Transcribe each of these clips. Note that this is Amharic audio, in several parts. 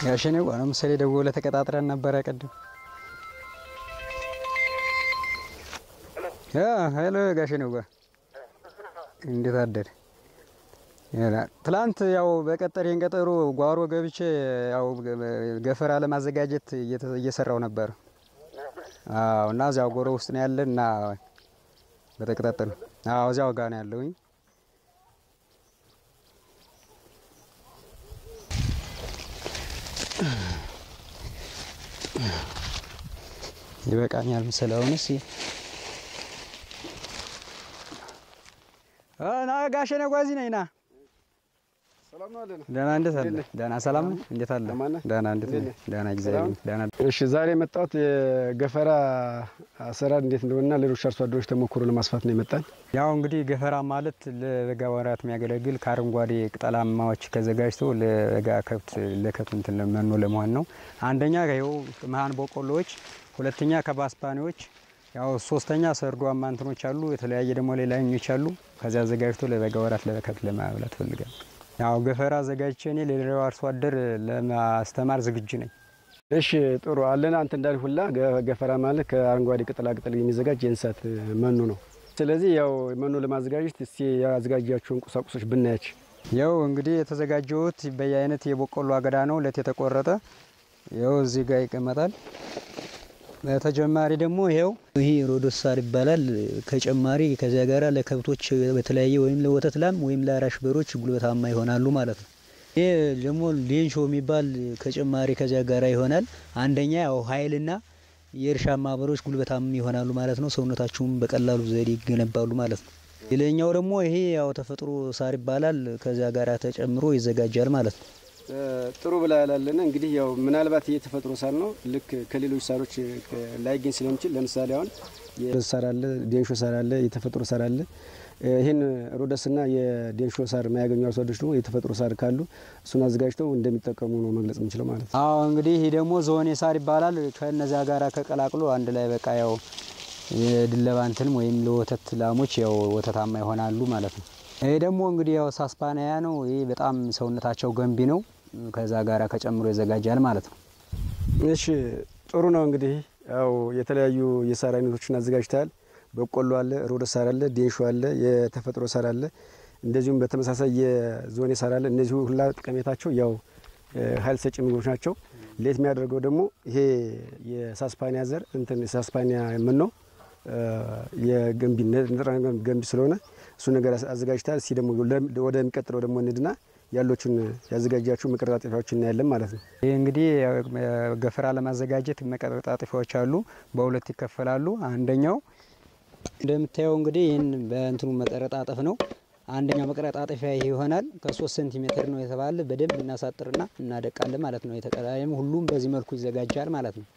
ጋሸኔው ነው ምሳሌ ደውለህ ተቀጣጥረን ነበረ ቅድም። ሄሎ ጋሸኔው ጋር እንዴት አደር? ትላንት ያው በቀጠሬን ቀጠሮ ጓሮ ገብቼ ያው ገፈራ ለማዘጋጀት እየሰራው ነበር። አዎ እና እዚያው ጎሮ ውስጥ ነው ያለን እና በተቀጣጠሉ አዎ እዚያው ጋር ነው ያለውኝ። ይበቃኛል መሰለህ። አሁንስ ና ጋሸኔ ጓዚ ነኝ ና ደህና እንዴት አለ? ደህና ሰላም ነው። እንዴት አለ? ደህና እንዴት ነህ? ደህና እግዚአብሔር ደህና። እሺ ዛሬ የመጣሁት የገፈራ አሰራር እንዴት እንደሆነና ሌሎች አርሶ አደሮች ተሞክሮ ለማስፋት ነው የመጣን። ያው እንግዲህ ገፈራ ማለት ለበጋ ወራት የሚያገለግል ከአረንጓዴ ቅጠላማዎች ተዘጋጅቶ ለበጋ ከብት ለከብት እንትን መኖ ለመሆን ነው። አንደኛ ይኸው መሀን በቆሎዎች፣ ሁለተኛ ከባስፓኒዎች፣ ያው ሶስተኛ ሰርጓማ እንትኖች አሉ። የተለያየ ደግሞ ሌላኞች አሉ። ከዚያ አዘጋጅቶ ለበጋ ወራት ለከብት ለማብላት ፈልጋል። ያው ገፈራ አዘጋጅቼ እኔ ለሌላው አርሶ አደር ለማስተማር ዝግጁ ነኝ። እሺ ጥሩ አለን። አንተ እንዳል ሁላ ገፈራ ማለት ከአረንጓዴ ቅጠላ ቅጠል የሚዘጋጅ የእንስሳት መኖ ነው። ስለዚህ ያው መኖ ለማዘጋጀት እስቲ ያዘጋጃቸውን ቁሳቁሶች ብናያቸው። ያው እንግዲህ የተዘጋጀውት በየአይነት የበቆሎ አገዳ ነው ለት የተቆረጠ ያው እዚህ ጋር ይቀመጣል። በተጨማሪ ደግሞ ይሄው ይሄ ሮዶስ ሳር ይባላል። ከጨማሪ ከዚያ ጋር ለከብቶች በተለያየ ወይም ለወተት ላም ወይም ለአራሽ በሮች ጉልበታማ ይሆናሉ ማለት ነው። ይሄ ደግሞ ሌንሾ የሚባል ከጨማሪ ከዚያ ጋር ይሆናል። አንደኛ ያው ኃይልና የእርሻ ማህበሮች ጉልበታማ ይሆናሉ ማለት ነው። ሰውነታቸውም በቀላሉ ዘዴ ይገነባሉ ማለት ነው። ሌላኛው ደግሞ ይሄ ያው ተፈጥሮ ሳር ይባላል። ከዚያ ጋር ተጨምሮ ይዘጋጃል ማለት ነው። ጥሩ ብላ ያላለነ እንግዲህ ያው ምናልባት ይህ የተፈጥሮ ሳር ነው። ልክ ከሌሎች ሳሮች ላይገኝ ስለሚችል ለምሳሌ አሁን የሮደስ ሳር አለ፣ ዴንሾ ሳር አለ፣ የተፈጥሮ ሳር አለ። ይህን ሮደስና የዴንሾ ሳር የማያገኙ አርሶ አደሮች ደግሞ የተፈጥሮ ሳር ካሉ እሱን አዘጋጅተው እንደሚጠቀሙ ነው መግለጽ የምንችለው ማለት ነው። አዎ እንግዲህ ይህ ደግሞ ዞኔ ሳር ይባላል። ከነዚያ ጋር ከቀላቅሎ አንድ ላይ በቃ ያው የድለባ እንትንም ወይም ለወተት ላሞች ያው ወተታማ ይሆናሉ ማለት ነው። ይህ ደግሞ እንግዲህ ያው ሳስፓኒያ ነው። ይህ በጣም ሰውነታቸው ገንቢ ነው። ከዛ ጋር ከጨምሮ ይዘጋጃል ማለት ነው። እሺ ጥሩ ነው። እንግዲህ ያው የተለያዩ የሳር አይነቶችን አዘጋጅተሃል። በቆሎ አለ፣ ሮደስ ሳር አለ፣ ዴንሾ አለ፣ የተፈጥሮ ሳር አለ፣ እንደዚሁም በተመሳሳይ የዞኔ ሳር አለ። እነዚህ ሁላ ጠቀሜታቸው ያው ኃይል ሰጪ ምግቦች ናቸው። ሌት የሚያደርገው ደግሞ ይሄ የሳስፓኒያ ዘር እንትን የሳስፓኒያ ምን ነው የገንቢ ንጥረ ነገር ገንቢ ስለሆነ እሱ ነገር አዘጋጅተሃል። እስኪ ደግሞ ወደሚቀጥለው ደግሞ እንድና ያሎችን ያዘጋጃችሁ መቀረጣጠፊያዎች እናያለን ማለት ነው። ይህ እንግዲህ ገፈራ ለማዘጋጀት መቀረጣጠፊያዎች አሉ። በሁለት ይከፈላሉ። አንደኛው እንደምታየው እንግዲህ ይህን በእንትኑ መቀረጣጠፍ ነው። አንደኛው መቀረጣጠፊያ ይሄ ይሆናል። ከሶስት ሴንቲሜትር ነው የተባለ በደንብ እናሳጥርና እናደቃለን ማለት ነው። የተቀላይም ሁሉም በዚህ መልኩ ይዘጋጃል ማለት ነው።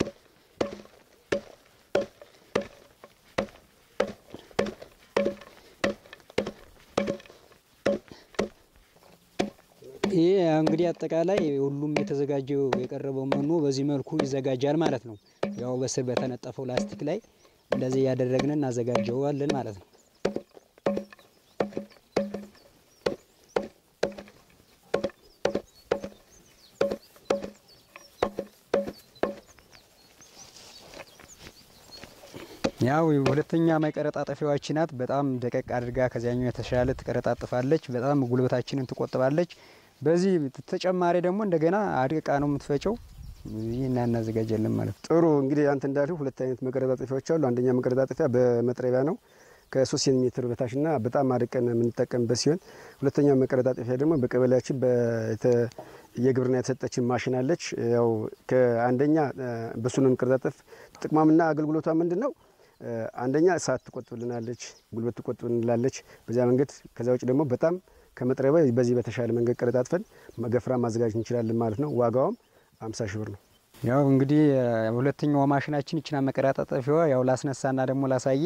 ይህ እንግዲህ አጠቃላይ ሁሉም የተዘጋጀው የቀረበው መኖ በዚህ መልኩ ይዘጋጃል ማለት ነው። ያው በስር በተነጠፈው ላስቲክ ላይ እንደዚህ እያደረግን እናዘጋጀዋለን ማለት ነው። ያው ሁለተኛ መቀረጣጠፊያዎች ናት። በጣም ደቀቅ አድርጋ ከዚያኛው የተሻለ ትቀረጣጥፋለች። በጣም ጉልበታችንን ትቆጥባለች። በዚህ ተጨማሪ ደግሞ እንደገና አድቅቃ ነው የምትፈጨው። ይህን እናዘጋጃለን ማለት ነው። ጥሩ እንግዲህ አንተ እንዳልሁ ሁለት አይነት መቀረጣጠፊያዎች አሉ። አንደኛ መቀረጣጠፊያ በመጥረቢያ ነው ከሶስት ሴንቲሜትር በታችና በጣም አድቀን የምንጠቀምበት ሲሆን ሁለተኛ መቀረጣጠፊያ ደግሞ በቀበሌያችን የግብርና የተሰጠችን ማሽን አለች። ያው ከአንደኛ በሱ ነው መቀረጣጠፍ። ጥቅሟምና አገልግሎቷ ምንድን ነው? አንደኛ ሰዓት ትቆጥብልናለች፣ ጉልበት ትቆጥብልናለች በዚያ መንገድ። ከዚያ ውጭ ደግሞ በጣም ከመጥረቢያ በዚህ በተሻለ መንገድ ቀረጣጥፈን ገፈራ ማዘጋጀት እንችላለን ማለት ነው። ዋጋውም አምሳ ሺህ ብር ነው። ያው እንግዲህ ሁለተኛው ማሽናችን ይችና መቀረጣጠፊዋ ያው ላስነሳና ደግሞ ላሳየ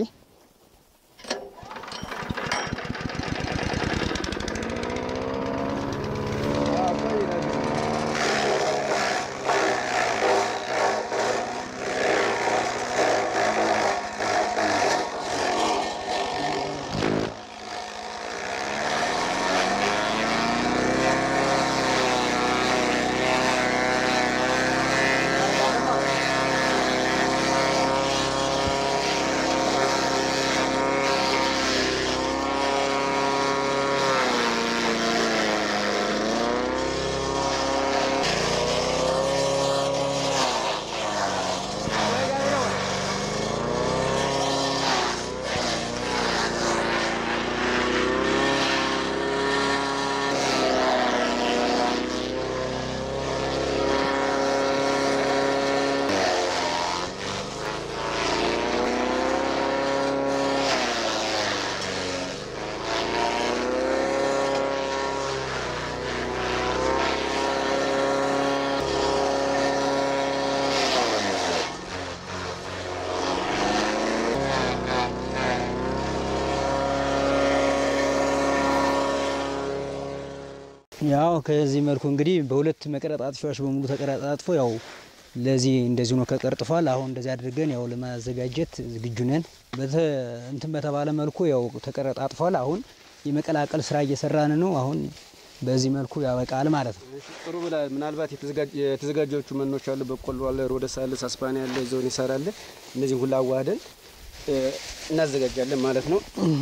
ያው ከዚህ መልኩ እንግዲህ በሁለት መቀረጣጥፊያዎች በሙሉ ተቀረጣጥፎ ያው ለዚህ እንደዚህ ነው ከቀርጥፏል። አሁን እንደዚህ አድርገን ያው ለማዘጋጀት ዝግጁ ነን። በተ እንትን በተባለ መልኩ ያው ተቀረጣጥፏል። አሁን የመቀላቀል ስራ እየሰራን ነው። አሁን በዚህ መልኩ ያበቃል ማለት ነው። ጥሩ ብላ ምናልባት የተዘጋጆቹ መኖች አሉ። በቆሎ አለ፣ ሮደስ አለ፣ ሳስፓኒ አለ፣ ዞን ይሳር አለ። እነዚህ ሁላ አዋህደን እናዘጋጃለን ማለት ነው።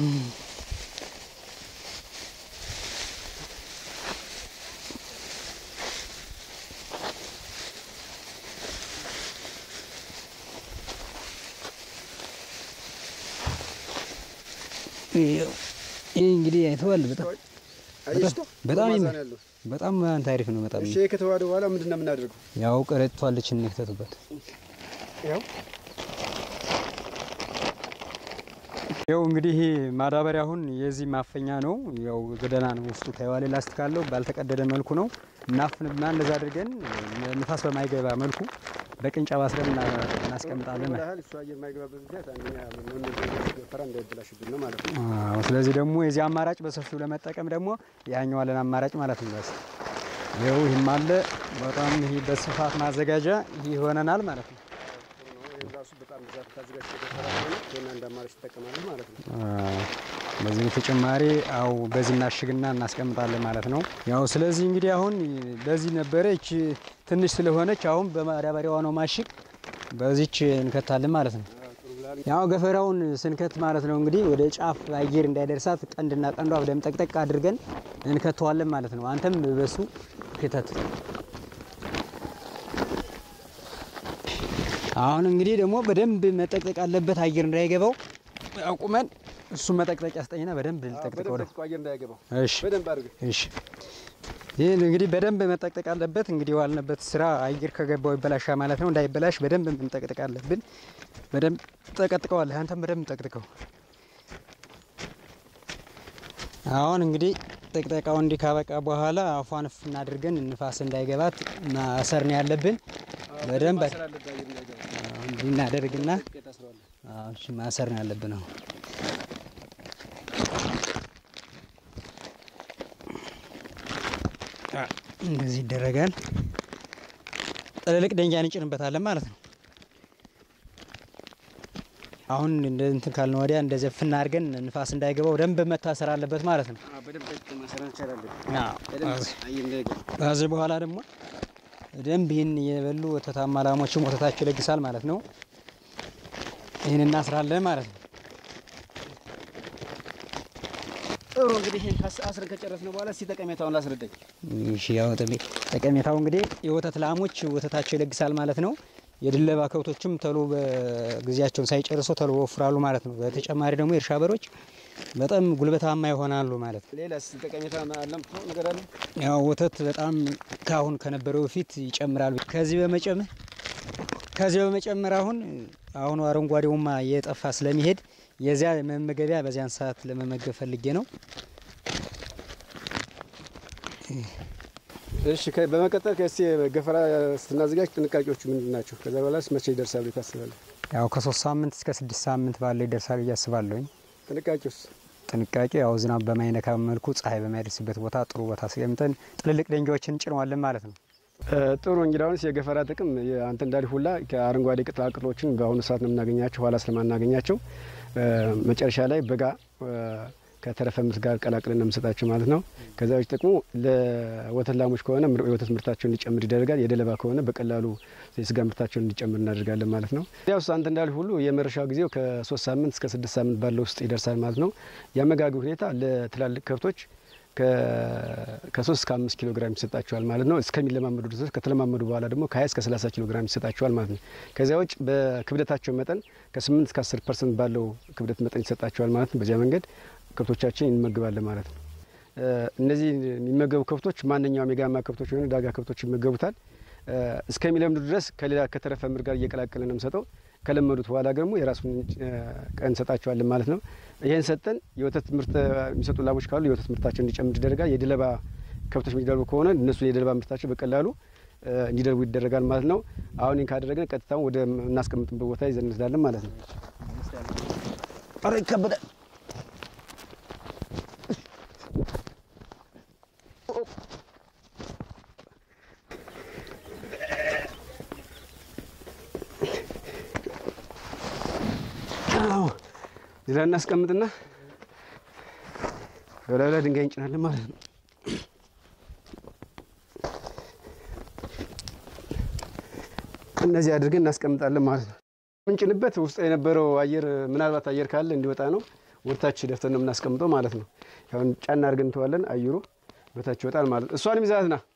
ይህ እንግዲህ አይተዋል። በጣም አየሽቶ በጣም ማዛ ይመ- ነው ያለው። በጣም ታሪፍ ነው። በጣም እሺ ይሄ ከተዋሃደ በኋላ ምንድን ነው የምናደርገው? ያው ቀረጥቷለች እንክተትበት ያው ያው እንግዲህ ማዳበሪያ አሁን የዚህ ማፈኛ ነው። ያው ገደና ነው ውስጡ ታይዋሌ ላስቲክ አለው። ባልተቀደደ መልኩ ነው እናፍንና እንደዛ አድርገን ንፋስ በማይገባ መልኩ በቅንጫብ አስረን እና- እናስቀምጣለን። ያህል እሱ አየር የማይገባበት ምክንያት አንደኛ ምን ፈራ እንዳይበላሽብን ነው ማለት ነው። አዎ፣ ስለዚህ ደግሞ የዚህ አማራጭ በሰፊው ለመጠቀም ደግሞ ያኛው አለን አማራጭ ማለት ነው። በስ ይኸው ይህም አለ። በጣም ይህ በስፋት ማዘጋጃ ይህ ይሆነናል ማለት ነው። ይሄም ራሱ በጣም ብዛት ታዘጋጅ ተፈራ ሆነ ይሄን አንድ አማራጭ ትጠቀማለህ ማለት ነው። አዎ፣ በዚህ በተጨማሪ አው በዚህ እናሽግና እናስቀምጣለን ማለት ነው። ያው ስለዚህ እንግዲህ አሁን በዚህ ነበረ እቺ ትንሽ ስለሆነች አሁን በማዳበሪያዋ ነው ማሽግ በዚች እንከታለን ማለት ነው። ጥሩ ብላል። ያው ገፈራውን ስንከት ማለት ነው እንግዲህ ወደ ጫፍ አየር እንዳይደርሳት ቀንድና ቀንዷ በደም ጠቅጠቅ አድርገን እንከተዋለን ማለት ነው። አንተም በሱ ክተት። አሁን እንግዲህ ደግሞ በደንብ መጠቅጠቅ አለበት አየር እንዳይገባው አቁመን እሱ መጠቅጠቅ ያስጠኝና በደንብ ልጠቅጥቀው ወደ በደንብ አየር እንዳይገባው እሺ በደንብ አድርገህ እሺ ይህን እንግዲህ በደንብ መጠቅጠቅ አለበት። እንግዲህ ዋልንበት ስራ አየር ከገባው ይበላሻ ማለት ነው። እንዳይበላሽ በደንብ መጠቅጠቅ አለብን። በደንብ ጠቀጥቀዋለህ። አንተም በደንብ ጠቅጥቀው። አሁን እንግዲህ ጥቅጠቃው እንዲህ ካበቃ በኋላ አፏን እፍ እናድርገን ንፋስ እንዳይገባት ማሰር ነው ያለብን። በደንብ ማሰር አለብህ አየር እንዳይገባ። አሁን እንዲህ እናደርግና ጥቂት ታስረዋለህ። አዎ፣ እሺ ማሰር ነው ያለብን አሁን እንደዚህ ይደረጋል። ጥልልቅ ደንጃ እንጭንበታለን ማለት ነው። አሁን እንደ እንትን ካልን ወዲያ እንደዚህ ፍና አድርገን ንፋስ እንዳይገባው ደንብ መታሰር አለበት ማለት ነው። አዎ፣ በደንብ ጠቅጥቀህ ማሰር መቻል አለብህ። አዎ። በደንብ አየር እንዳይገባ። ከዚህ በኋላ ደግሞ ደንብ ይህን የበሉ ወተታማ ላሞችም ወተታቸው ይለግሳል ማለት ነው። ይህን እናስራለን ማለት ነው። ጥሩ እንግዲህ ይሄን ካስ- አስረን ከጨረስን በኋላ እስኪ ጠቀሜታውን ላስረዳኝ። እሺ ያው ጠሜ- ጠቀሜታው እንግዲህ የወተት ላሞች ወተታቸው ይለግሳል ማለት ነው። የድለባ ከብቶችም ተሎ በጊዜያቸውን ሳይጨርሱ ተሎ ወፍራሉ ማለት ነው። በተጨማሪ ደግሞ የእርሻ በሮች በጣም ጉልበታማ ይሆናሉ ማለት ነው። ሌላስ ጠቀሜታ አለምትለው ነገር አለ? ያው ወተት በጣም ካሁን ከነበረው በፊት ይጨምራል። ከዚህ በመጨመር ከዚህ በመጨመር አሁን አሁኑ አረንጓዴውማ እየጠፋ ስለሚሄድ የዚያ መመገቢያ በዚያን ሰዓት ለመመገብ ፈልጌ ነው። እሺ ከ- በመቀጠል ከእስቲ ገፈራ ስናዘጋጅ ጥንቃቄዎቹ ምንድን ናቸው? ከዛ በኋላስ መቼ ይደርሳሉ ታስባለህ? ያው ከሶስት ሳምንት እስከ ስድስት ሳምንት ባለው ይደርሳል ብዬ አስባለሁኝ። ጥንቃቄውስ? ጥንቃቄ ያው ዝናብ በማይነካ መልኩ ፀሐይ በማይደርስበት ቦታ ጥሩ ቦታ አስቀምጠን ጥልልቅ ደንጃዎችን እንጭነዋለን ማለት ነው። እ፣ ጥሩ እንግዲህ አሁንስ የገፈራ ጥቅም የ- አንተ እንዳልህ ሁላ ከአረንጓዴ ቅጠላቅጠሎችን በአሁኑ ሰዓት ነው የምናገኛቸው፣ ኋላ ስለማናገኛቸው እ፣ መጨረሻ ላይ በጋ እ፣ ከተረፈ ምርት ጋር ቀላቅለን ነው የምንሰጣቸው ማለት ነው። ከዛ ውጭ ጥቅሙ ለወተት ላሞች ከሆነ ምር- የወተት ምርታቸውን እንዲጨምር ይደረጋል። የደለባ ከሆነ በቀላሉ የስጋ ምርታቸውን እንዲጨምር እናደርጋለን ማለት ነው። ያው አንተ እንዳልህ ሁሉ የመረሻው ጊዜው ከሶስት ሳምንት እስከ ስድስት ሳምንት ባለው ውስጥ ይደርሳል ማለት ነው። የአመጋገብ ሁኔታ ለትላልቅ ከብቶች ከሶስት እስከ አምስት ኪሎ ግራም ይሰጣቸዋል ማለት ነው። እስከሚለማመዱ ድረስ ከተለማመዱ በኋላ ደግሞ ከሀያ እስከ ሰላሳ ኪሎ ግራም ይሰጣቸዋል ማለት ነው። ከዚያ ውጭ በክብደታቸው መጠን ከስምንት እስከ አስር ፐርሰንት ባለው ክብደት መጠን ይሰጣቸዋል ማለት ነው። በዚያ መንገድ ከብቶቻችን እንመግባለን ማለት ነው። እነዚህ የሚመገቡ ከብቶች ማንኛውም የጋማ ከብቶች የሆኑ ዳጋ ከብቶች ይመገቡታል። እስከሚለምዱ ድረስ ከሌላ ከተረፈ ምር ጋር እየቀላቀልን ነው የምሰጠው። ከለመዱት በኋላ ደግሞ የራሱን ቀን እንሰጣቸዋለን ማለት ነው። ይህን ሰጠን የወተት ምርት የሚሰጡ ላሞች ካሉ የወተት ምርታቸው እንዲጨምር ይደረጋል። የድለባ ከብቶች የሚደልቡ ከሆነ እነሱ የድለባ ምርታቸው በቀላሉ እንዲደልቡ ይደረጋል ማለት ነው። አሁን ይህን ካደረገን ቀጥታውን ወደ እናስቀምጥበት ቦታ ይዘን እንወስዳለን ማለት ነው። ኧረ ይከበዳል። አዎ ሌላ እናስቀምጥና በላዩ ላይ ድንጋይ እንጭናለን ማለት ነው። እነዚህ አድርገን እናስቀምጣለን ማለት ነው። ምንጭንበት ውስጥ የነበረው አየር ምናልባት አየር ካለ እንዲወጣ ነው። ወደታች ደፍተን ነው የምናስቀምጠው ማለት ነው። ያሁን ጫና አድርገን እንተዋለን። አየሩ በታች ይወጣል ማለት ነው። እሷንም ይዛት ና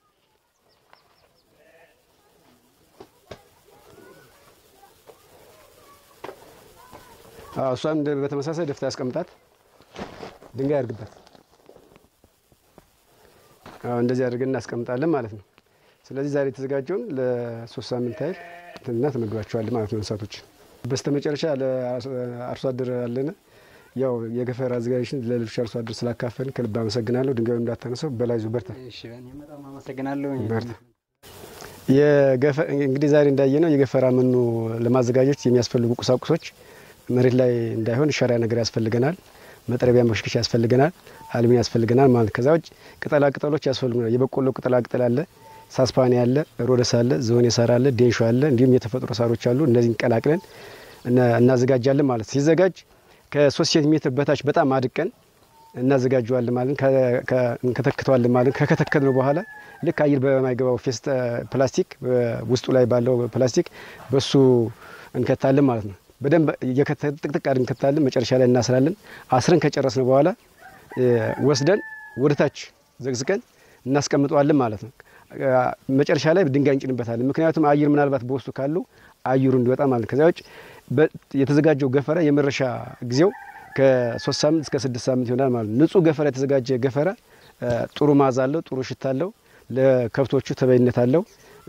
እሷም በተመሳሳይ ደፍታ ያስቀምጣት። ድንጋይ አድርግበት። እንደዚህ አድርገን እናስቀምጣለን ማለት ነው። ስለዚህ ዛሬ የተዘጋጀውን ለሶስት ሳምንት ያህል እና ተመግባቸዋል ማለት ነው እንስሳቶች። በስተ መጨረሻ ለአርሶ አደር አለን ያው የገፈራ አዘጋጅን ለሌሎች አርሶ አደር ስላካፈልን ከልብ አመሰግናለሁ። ድንጋዩ እንዳታነሰው በላይ ዙ በርታ በጣም አመሰግናለሁ። በርታ። እንግዲህ ዛሬ እንዳየነው የገፈራ መኖ ለማዘጋጀት የሚያስፈልጉ ቁሳቁሶች መሬት ላይ እንዳይሆን ሸራ ነገር ያስፈልገናል። መጥረቢያ መሽከሻ ያስፈልገናል። አልሚ ያስፈልገናል ማለት ከዛ ውጭ ቅጠላ ቅጠሎች ያስፈልጉናል። የበቆሎ ቅጠላ ቅጠል አለ፣ ሳስፓኒ አለ፣ ሮደስ አለ፣ ዝሆኔ ሳር አለ፣ ዴንሾ አለ፣ እንዲሁም የተፈጥሮ ሳሮች አሉ። እነዚህን ቀላቅለን እናዘጋጃለን ማለት ሲዘጋጅ ከሶስት ሴንቲሜትር በታች በጣም አድቀን እናዘጋጀዋለን ማለት እንከተክተዋለን ማለት ከከተከትነው በኋላ ልክ አየር በማይገባው ፌስት ፕላስቲክ ውስጡ ላይ ባለው ፕላስቲክ በሱ እንከታለን ማለት ነው። በደንብ ጥቅጥቅ አድርገን እንከታለን። መጨረሻ ላይ እናስራለን። አስረን ከጨረስን በኋላ ወስደን ወደታች ዘግዝቀን እናስቀምጠዋለን ማለት ነው። መጨረሻ ላይ ድንጋይ እንጭንበታለን። ምክንያቱም አየር ምናልባት በውስጡ ካሉ አየሩ እንዲወጣ ማለት ነው። ከዚያ ውጭ የተዘጋጀው ገፈራ የመረሻ ጊዜው ከሶስት ሳምንት እስከ ስድስት ሳምንት ይሆናል ማለት ነው። ንጹህ ገፈራ የተዘጋጀ ገፈራ ጥሩ ማዛ አለው፣ ጥሩ ሽታ አለው፣ ለከብቶቹ ተበይነት አለው።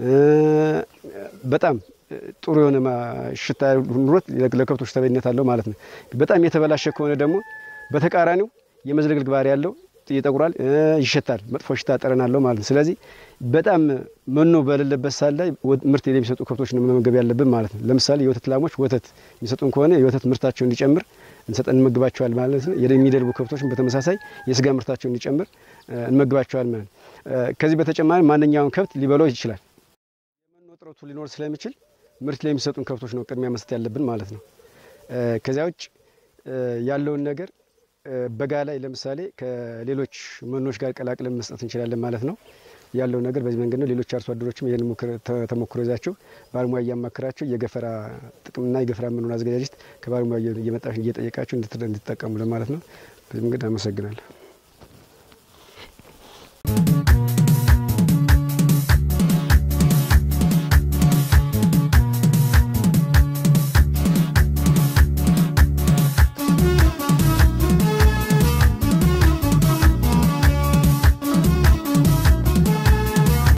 በጣም ጥሩ የሆነ ሽታ ኑሮት ለከብቶች ተበይነት አለው ማለት ነው። በጣም የተበላሸ ከሆነ ደግሞ በተቃራኒው የመዝለግልግ ባህሪ ያለው ይጠቁራል፣ ይሸታል፣ መጥፎ ሽታ ጠረን አለው ማለት ነው። ስለዚህ በጣም መኖ በሌለበት ሰዓት ላይ ምርት የሚሰጡ ከብቶች ነው መመገብ ያለብን ማለት ነው። ለምሳሌ የወተት ላሞች ወተት የሚሰጡን ከሆነ የወተት ምርታቸው እንዲጨምር እንሰጠን እንመግባቸዋል ማለት ነው። የሚደልቡ ከብቶችን በተመሳሳይ የስጋ ምርታቸው እንዲጨምር እንመግባቸዋል ማለት ነው። ከዚህ በተጨማሪ ማንኛውም ከብት ሊበላው ይችላል። የመኖ እጥረቱ ሊኖር ስለሚችል ምርት ላይ የሚሰጡን ከብቶች ነው ቅድሚያ መስጠት ያለብን ማለት ነው። ከዚያ ውጭ ያለውን ነገር በጋ ላይ ለምሳሌ ከሌሎች መኖች ጋር ቀላቅለን መስጠት እንችላለን ማለት ነው። ያለው ነገር በዚህ መንገድ ነው። ሌሎች አርሶ አደሮችም ይህን ተሞክሮ ይዛቸው ባለሙያ እያማከራቸው የገፈራ ጥቅምና የገፈራ መኖን አዘገጃጀት ከባለሙያ እየመጣችሁ እየጠየቃችሁ እንድትጠቀሙ ለማለት ነው። በዚህ መንገድ አመሰግናለሁ።